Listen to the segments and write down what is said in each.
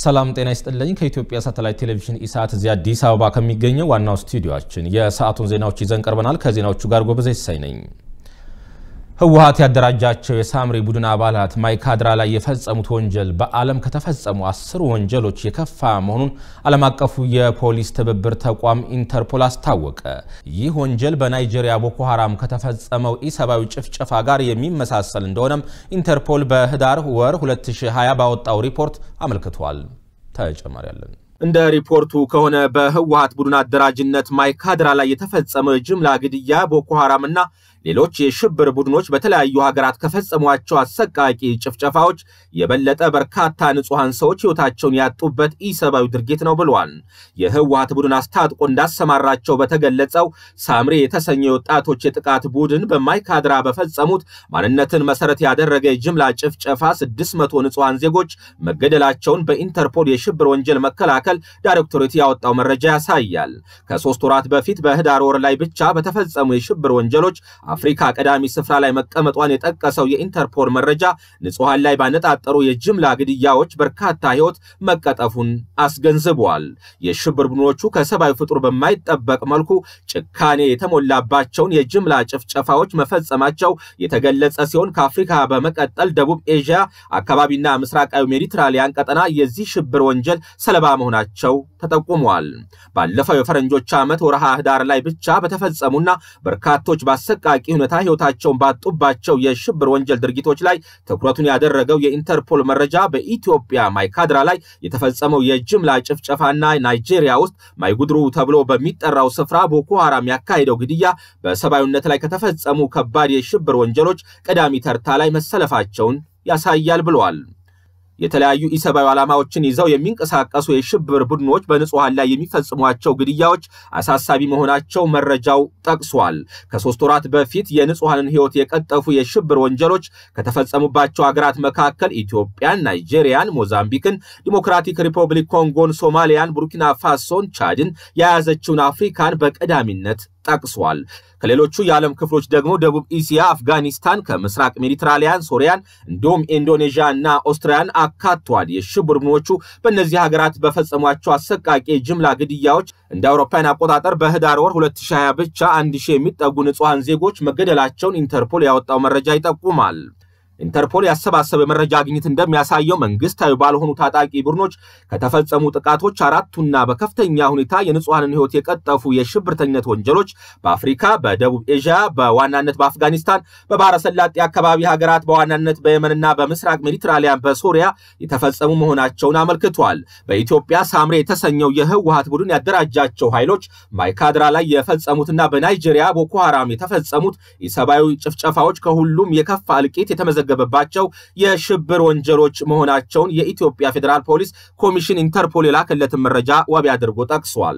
ሰላም ጤና ይስጥልኝ። ከኢትዮጵያ ሳተላይት ቴሌቪዥን ኢሳት እዚህ አዲስ አበባ ከሚገኘው ዋናው ስቱዲዮአችን የሰዓቱን ዜናዎች ይዘን ቀርበናል። ከዜናዎቹ ጋር ጎበዜ ይሳይ ነኝ። ህወሓት ያደራጃቸው የሳምሪ ቡድን አባላት ማይካድራ ላይ የፈጸሙት ወንጀል በዓለም ከተፈጸሙ አስር ወንጀሎች የከፋ መሆኑን ዓለም አቀፉ የፖሊስ ትብብር ተቋም ኢንተርፖል አስታወቀ። ይህ ወንጀል በናይጄሪያ ቦኮ ሀራም ከተፈጸመው ኢሰብአዊ ጭፍጨፋ ጋር የሚመሳሰል እንደሆነም ኢንተርፖል በህዳር ወር 2020 ባወጣው ሪፖርት አመልክቷል። ተጨማሪ ያለን እንደ ሪፖርቱ ከሆነ በህወሓት ቡድን አደራጅነት ማይካድራ ላይ የተፈጸመው የጅምላ ግድያ ቦኮ ሐራምና ሌሎች የሽብር ቡድኖች በተለያዩ ሀገራት ከፈጸሟቸው አሰቃቂ ጭፍጨፋዎች የበለጠ በርካታ ንጹሐን ሰዎች ሕይወታቸውን ያጡበት ኢሰብአዊ ድርጊት ነው ብሏል። የህወሓት ቡድን አስታጥቆ እንዳሰማራቸው በተገለጸው ሳምሬ የተሰኘው የወጣቶች የጥቃት ቡድን በማይካድራ በፈጸሙት ማንነትን መሰረት ያደረገ የጅምላ ጭፍጨፋ 600 ንጹሐን ዜጎች መገደላቸውን በኢንተርፖል የሽብር ወንጀል መከላከል ዳይሬክቶሬት ያወጣው መረጃ ያሳያል። ከሶስት ወራት በፊት በህዳር ወር ላይ ብቻ በተፈጸሙ የሽብር ወንጀሎች አፍሪካ ቀዳሚ ስፍራ ላይ መቀመጧን የጠቀሰው የኢንተርፖል መረጃ ንጹሐን ላይ ባነጣጠሩ የጅምላ ግድያዎች በርካታ ሕይወት መቀጠፉን አስገንዝቧል። የሽብር ቡድኖቹ ከሰብአዊ ፍጡር በማይጠበቅ መልኩ ጭካኔ የተሞላባቸውን የጅምላ ጭፍጨፋዎች መፈጸማቸው የተገለጸ ሲሆን ከአፍሪካ በመቀጠል ደቡብ ኤዥያ አካባቢና ምስራቃዊ ሜዲትራሊያን ቀጠና የዚህ ሽብር ወንጀል ሰለባ መሆናቸው ተጠቁሟል። ባለፈው የፈረንጆች ዓመት ወርሃ ህዳር ላይ ብቻ በተፈጸሙና በርካቶች በአሰቃቂ ሁኔታ ህይወታቸውን ባጡባቸው የሽብር ወንጀል ድርጊቶች ላይ ትኩረቱን ያደረገው የኢንተርፖል መረጃ በኢትዮጵያ ማይካድራ ላይ የተፈጸመው የጅምላ ጭፍጨፋና ናይጄሪያ ውስጥ ማይጉድሩ ተብሎ በሚጠራው ስፍራ ቦኮ ሐራም ያካሄደው ግድያ በሰብአዊነት ላይ ከተፈጸሙ ከባድ የሽብር ወንጀሎች ቀዳሚ ተርታ ላይ መሰለፋቸውን ያሳያል ብለዋል። የተለያዩ ኢሰብአዊ ዓላማዎችን ይዘው የሚንቀሳቀሱ የሽብር ቡድኖች በንጹሐን ላይ የሚፈጽሟቸው ግድያዎች አሳሳቢ መሆናቸው መረጃው ጠቅሷል። ከሶስት ወራት በፊት የንጹሐንን ህይወት የቀጠፉ የሽብር ወንጀሎች ከተፈጸሙባቸው ሀገራት መካከል ኢትዮጵያን፣ ናይጄሪያን፣ ሞዛምቢክን፣ ዲሞክራቲክ ሪፐብሊክ ኮንጎን፣ ሶማሊያን፣ ቡርኪና ፋሶን፣ ቻድን የያዘችውን አፍሪካን በቀዳሚነት ጠቅሷል። ከሌሎቹ የዓለም ክፍሎች ደግሞ ደቡብ እስያ፣ አፍጋኒስታን፣ ከምስራቅ ሜዲትራሊያን፣ ሶሪያን እንዲሁም ኢንዶኔዥያ እና ኦስትሪያን አካቷል። የሽብር ቡድኖቹ በእነዚህ ሀገራት በፈጸሟቸው አሰቃቂ ጅምላ ግድያዎች እንደ አውሮፓውያን አቆጣጠር በህዳር ወር 2020 ብቻ አንድ ሺህ የሚጠጉ ንጹሐን ዜጎች መገደላቸውን ኢንተርፖል ያወጣው መረጃ ይጠቁማል። ኢንተርፖል ያሰባሰበ መረጃ ግኝት እንደሚያሳየው መንግስታዊ ባልሆኑ ታጣቂ ቡድኖች ከተፈጸሙ ጥቃቶች አራቱና በከፍተኛ ሁኔታ የንጹሐንን ህይወት የቀጠፉ የሽብርተኝነት ወንጀሎች በአፍሪካ፣ በደቡብ ኤዥያ፣ በዋናነት በአፍጋኒስታን፣ በባህረ ሰላጤ አካባቢ ሀገራት በዋናነት በየመንና በምስራቅ ሜዲትራሊያን በሶሪያ የተፈጸሙ መሆናቸውን አመልክቷል። በኢትዮጵያ ሳምሬ የተሰኘው የህወሓት ቡድን ያደራጃቸው ኃይሎች ማይካድራ ላይ የፈጸሙትና በናይጄሪያ ቦኮ ሐራም የተፈጸሙት የሰብአዊ ጭፍጨፋዎች ከሁሉም የከፋ እልቂት የተመዘ ገበባቸው የሽብር ወንጀሎች መሆናቸውን የኢትዮጵያ ፌዴራል ፖሊስ ኮሚሽን ኢንተርፖል የላከለትን መረጃ ዋቢ አድርጎ ጠቅሷል።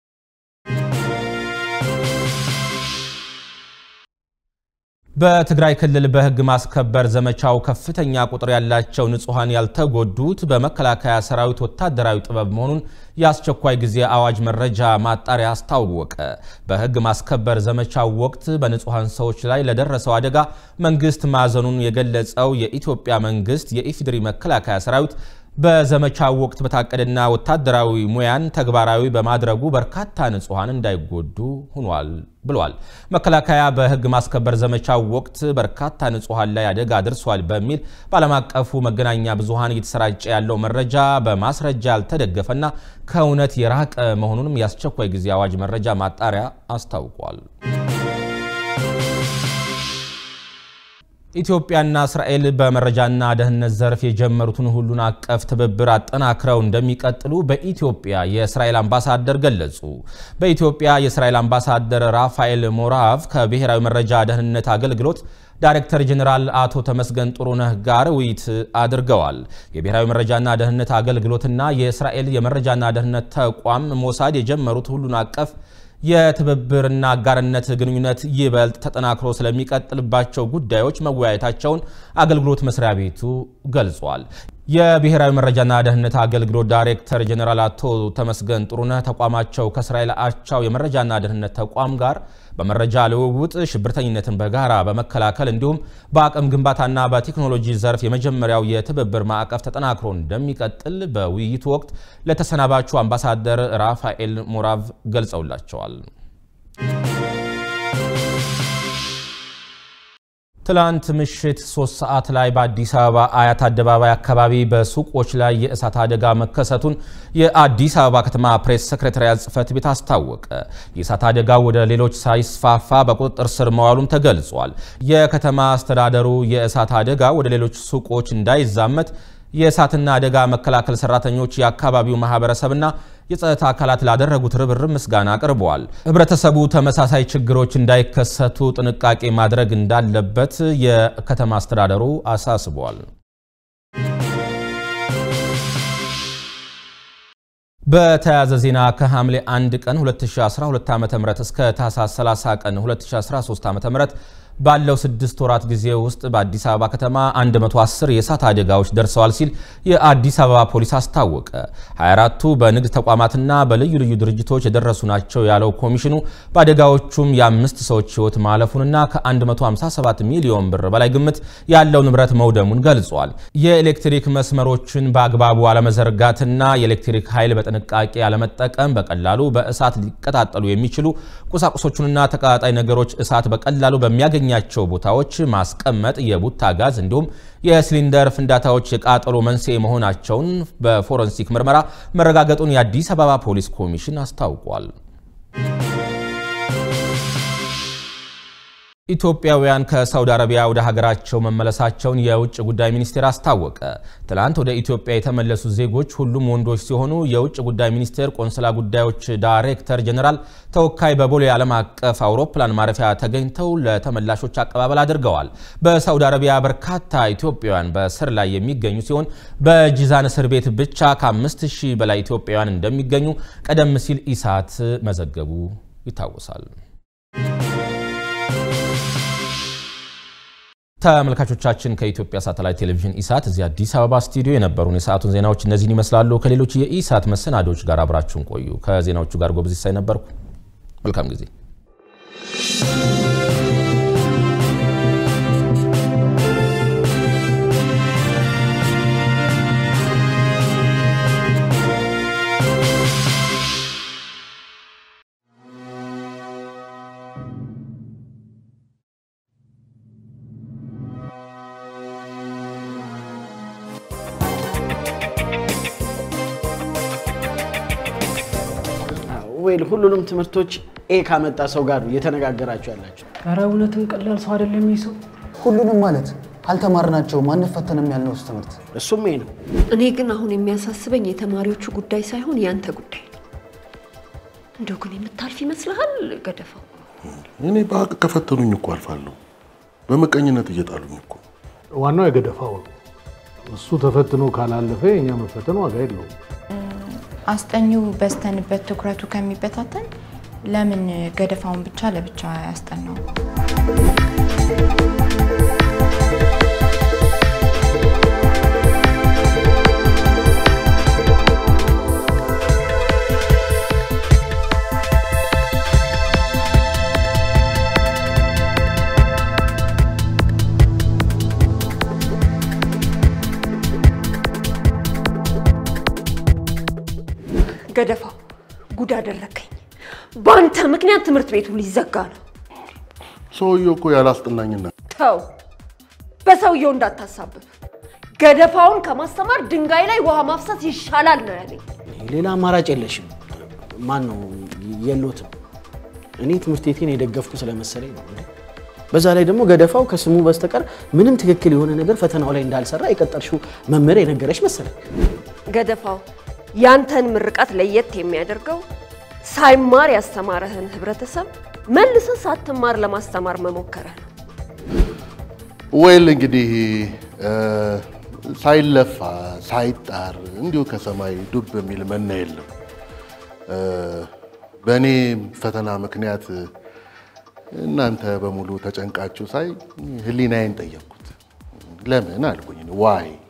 በትግራይ ክልል በህግ ማስከበር ዘመቻው ከፍተኛ ቁጥር ያላቸው ንጹሐን ያልተጎዱት በመከላከያ ሰራዊት ወታደራዊ ጥበብ መሆኑን የአስቸኳይ ጊዜ አዋጅ መረጃ ማጣሪያ አስታወቀ። በህግ ማስከበር ዘመቻው ወቅት በንጹሐን ሰዎች ላይ ለደረሰው አደጋ መንግስት ማዘኑን የገለጸው የኢትዮጵያ መንግስት የኢፌዴሪ መከላከያ ሰራዊት በዘመቻው ወቅት በታቀደና ወታደራዊ ሙያን ተግባራዊ በማድረጉ በርካታ ንጹሐን እንዳይጎዱ ሆኗል ብሏል። መከላከያ በህግ ማስከበር ዘመቻው ወቅት በርካታ ንጹሐን ላይ አደጋ አድርሷል በሚል በዓለም አቀፉ መገናኛ ብዙሃን እየተሰራጨ ያለው መረጃ በማስረጃ ያልተደገፈና ከእውነት የራቀ መሆኑንም የአስቸኳይ ጊዜ አዋጅ መረጃ ማጣሪያ አስታውቋል። ኢትዮጵያና እስራኤል በመረጃና ደህንነት ዘርፍ የጀመሩትን ሁሉን አቀፍ ትብብር አጠናክረው እንደሚቀጥሉ በኢትዮጵያ የእስራኤል አምባሳደር ገለጹ። በኢትዮጵያ የእስራኤል አምባሳደር ራፋኤል ሞራቭ ከብሔራዊ መረጃ ደህንነት አገልግሎት ዳይሬክተር ጀኔራል አቶ ተመስገን ጥሩነህ ጋር ውይይት አድርገዋል። የብሔራዊ መረጃና ደህንነት አገልግሎትና የእስራኤል የመረጃና ደህንነት ተቋም ሞሳድ የጀመሩት ሁሉን አቀፍ የትብብርና አጋርነት ግንኙነት ይበልጥ ተጠናክሮ ስለሚቀጥልባቸው ጉዳዮች መወያየታቸውን አገልግሎት መስሪያ ቤቱ ገልጿል። የብሔራዊ መረጃና ደህንነት አገልግሎት ዳይሬክተር ጀኔራል አቶ ተመስገን ጥሩነህ ተቋማቸው ከእስራኤል አቻው የመረጃና ደህንነት ተቋም ጋር በመረጃ ልውውጥ ሽብርተኝነትን በጋራ በመከላከል እንዲሁም በአቅም ግንባታና በቴክኖሎጂ ዘርፍ የመጀመሪያው የትብብር ማዕቀፍ ተጠናክሮ እንደሚቀጥል በውይይቱ ወቅት ለተሰናባቹ አምባሳደር ራፋኤል ሞራቭ ገልጸውላቸዋል። ትላንት ምሽት ሶስት ሰዓት ላይ በአዲስ አበባ አያት አደባባይ አካባቢ በሱቆች ላይ የእሳት አደጋ መከሰቱን የአዲስ አበባ ከተማ ፕሬስ ሰክሬታሪያት ጽሕፈት ቤት አስታወቀ። የእሳት አደጋው ወደ ሌሎች ሳይስፋፋ በቁጥጥር ስር መዋሉም ተገልጿል። የከተማ አስተዳደሩ የእሳት አደጋ ወደ ሌሎች ሱቆች እንዳይዛመት የእሳትና አደጋ መከላከል ሰራተኞች፣ የአካባቢው ማህበረሰብና የጸጥታ አካላት ላደረጉት ርብርብ ምስጋና አቅርበዋል። ህብረተሰቡ ተመሳሳይ ችግሮች እንዳይከሰቱ ጥንቃቄ ማድረግ እንዳለበት የከተማ አስተዳደሩ አሳስቧል። በተያያዘ ዜና ከሐምሌ 1 ቀን 2012 ዓ.ም እስከ ታህሳስ 30 ቀን 2013 ዓ.ም ባለው ስድስት ወራት ጊዜ ውስጥ በአዲስ አበባ ከተማ 110 የእሳት አደጋዎች ደርሰዋል ሲል የአዲስ አበባ ፖሊስ አስታወቀ። 24ቱ በንግድ ተቋማትና በልዩ ልዩ ድርጅቶች የደረሱ ናቸው ያለው ኮሚሽኑ በአደጋዎቹም የአምስት ሰዎች ሕይወት ማለፉንና ከ157 ሚሊዮን ብር በላይ ግምት ያለው ንብረት መውደሙን ገልጿል። የኤሌክትሪክ መስመሮችን በአግባቡ አለመዘርጋትና የኤሌክትሪክ ኃይል በጥንቃቄ አለመጠቀም በቀላሉ በእሳት ሊቀጣጠሉ የሚችሉ ቁሳቁሶቹንና ተቀጣጣይ ነገሮች እሳት በቀላሉ በሚያገኝ ኛቸው ቦታዎች ማስቀመጥ የቡታ ጋዝ እንዲሁም የሲሊንደር ፍንዳታዎች የቃጠሎ መንስኤ መሆናቸውን በፎረንሲክ ምርመራ መረጋገጡን የአዲስ አበባ ፖሊስ ኮሚሽን አስታውቋል። ኢትዮጵያውያን ከሳውዲ አረቢያ ወደ ሀገራቸው መመለሳቸውን የውጭ ጉዳይ ሚኒስቴር አስታወቀ። ትላንት ወደ ኢትዮጵያ የተመለሱ ዜጎች ሁሉም ወንዶች ሲሆኑ የውጭ ጉዳይ ሚኒስቴር ቆንስላ ጉዳዮች ዳይሬክተር ጀኔራል ተወካይ በቦሌ ዓለም አቀፍ አውሮፕላን ማረፊያ ተገኝተው ለተመላሾች አቀባበል አድርገዋል። በሳውዲ አረቢያ በርካታ ኢትዮጵያውያን በእስር ላይ የሚገኙ ሲሆን በጂዛን እስር ቤት ብቻ ከአምስት ሺህ በላይ ኢትዮጵያውያን እንደሚገኙ ቀደም ሲል ኢሳት መዘገቡ ይታወሳል። ተመልካቾቻችን ከኢትዮጵያ ሳተላይት ቴሌቪዥን ኢሳት እዚህ አዲስ አበባ ስቱዲዮ የነበሩን የሰዓቱን ዜናዎች እነዚህን ይመስላሉ። ከሌሎች የኢሳት መሰናዶች ጋር አብራችሁን ቆዩ። ከዜናዎቹ ጋር ጎበዝ ሲሳይ ነበርኩ። መልካም ጊዜ። ወይል ሁሉንም ትምህርቶች ኤ ካመጣ ሰው ጋር ነው እየተነጋገራችሁ ያላችሁ። ኧረ እውነትም ቀላል ሰው አይደለም ይህ ሰው። ሁሉንም ማለት አልተማርናቸውም አንፈተንም ያልነውስ ትምህርት እሱም ይሄ ነው። እኔ ግን አሁን የሚያሳስበኝ የተማሪዎቹ ጉዳይ ሳይሆን ያንተ ጉዳይ ነው። እንደው ግን የምታልፍ ይመስልሃል ገደፋው? እኔ በሀቅ ከፈተኑኝ እኮ አልፋለሁ። በምቀኝነት እየጣሉኝ እኮ ዋናው የገደፋው ነው። እሱ ተፈትኖ ካላለፈ የእኛ መፈተን ዋጋ የለውም። አስጠኚው በስተንበት ትኩረቱ ከሚበታተን ለምን ገደፋውን ብቻ ለብቻ ያስጠናው? ገደፋው ጉድ አደረከኝ። በአንተ ምክንያት ትምህርት ቤቱ ሊዘጋ ነው። ሰውየው እኮ ያላስጠናኝና ተው፣ በሰውየው እንዳታሳብብ። ገደፋውን ከማስተማር ድንጋይ ላይ ውሃ ማፍሰስ ይሻላል ነው ያለኝ። ሌላ አማራጭ የለሽም። ማን ነው የሎትም። እኔ ትምህርት ቤቴን የደገፍኩ ስለመሰለኝ ነው። እንዴ! በዛ ላይ ደግሞ ገደፋው ከስሙ በስተቀር ምንም ትክክል የሆነ ነገር ፈተናው ላይ እንዳልሰራ የቀጠርሽው መምህር የነገረሽ መሰለኝ። ገደፋው ያንተን ምርቃት ለየት የሚያደርገው ሳይማር ያስተማረህን ህብረተሰብ መልሰህ ሳትማር ለማስተማር መሞከርህ ነው። ወይል እንግዲህ እ፣ ሳይለፋ ሳይጣር እንዲሁ ከሰማይ ዱብ የሚል መና የለም። እ፣ በእኔ ፈተና ምክንያት እናንተ በሙሉ ተጨንቃችሁ ሳይ ህሊናዬን ጠየቅኩት። ለምን አልኩኝ። ዋይ